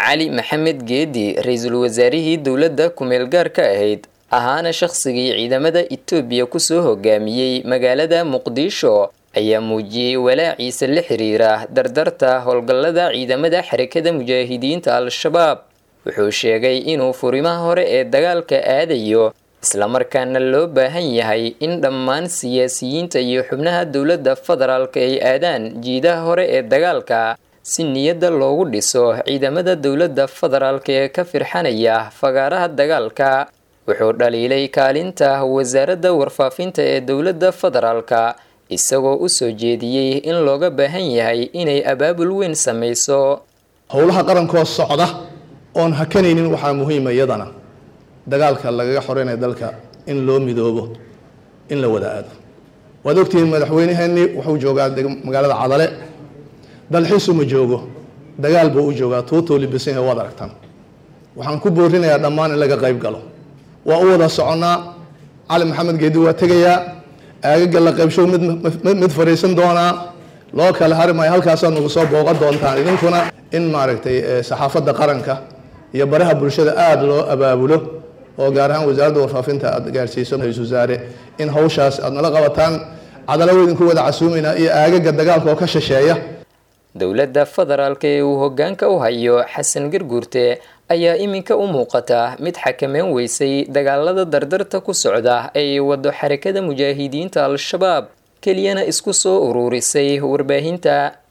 cali maxamed geedi ra-iisul wasaarihii dowladda kumeel gaarka ahayd ahaana shaqsigii ciidamada etoobiya kusoo hogaamiyey magaalada muqdisho ayaa muujiyey walaaciisa la xiriira dardarta howlgallada ciidamada xarakada mujaahidiinta al-shabaab wuxuu sheegay inuu furimaha hore ee dagaalka aadayo islamarkaana loo baahan yahay in dhammaan siyaasiyiinta iyo xubnaha dowladda federaalka ay aadaan jiidaha hore ee dagaalka si niyadda loogu dhiso ciidamada dowladda federaalka ee ka firxanaya fagaaraha dagaalka wuxuu dhaliilay kaalinta wasaaradda warfaafinta ee dowladda federaalka isagoo u soo jeediyey in looga baahan yahay inay abaabul weyn samayso howlaha qarankoo socda oon hakanaynin waxaa muhiima iyadana dagaalka lagaga xoreynaya dalka in loo midoobo in la wada aado waad ogtihiin madaxweyneheenii wuxuu joogaa magaalada cadale dalxiisu ma joogo dagaal buu u joogaa tuutoo libisanya waad aragtaan waxaan ku boorinayaa dhammaan in laga qayb galo waa u wada soconnaa cali maxamed geedi waa tegayaa aagaga la qaybshow mid mid fariisan doonaa loo kala hari maayo halkaasaa nagu soo booqan doontaan idinkuna in maaragtay saxaafadda qaranka iyo baraha bulshada aada loo abaabulo oo gaar ahaan wasaaradda warfaafinta aad gaarsiiso ra-isul wasaare in hawshaas aad nala qabataan cadalo idinku wada casuumaynaa iyo aagaga dagaalka oo ka shisheeya dowladda federaalka ee uu hoggaanka u hayo xasan garguurte ayaa iminka u muuqata mid xakameyn weysay dagaalada dardarta ku socda ay wado xarakada mujaahidiinta al-shabaab keliyana isku soo uruurisay warbaahinta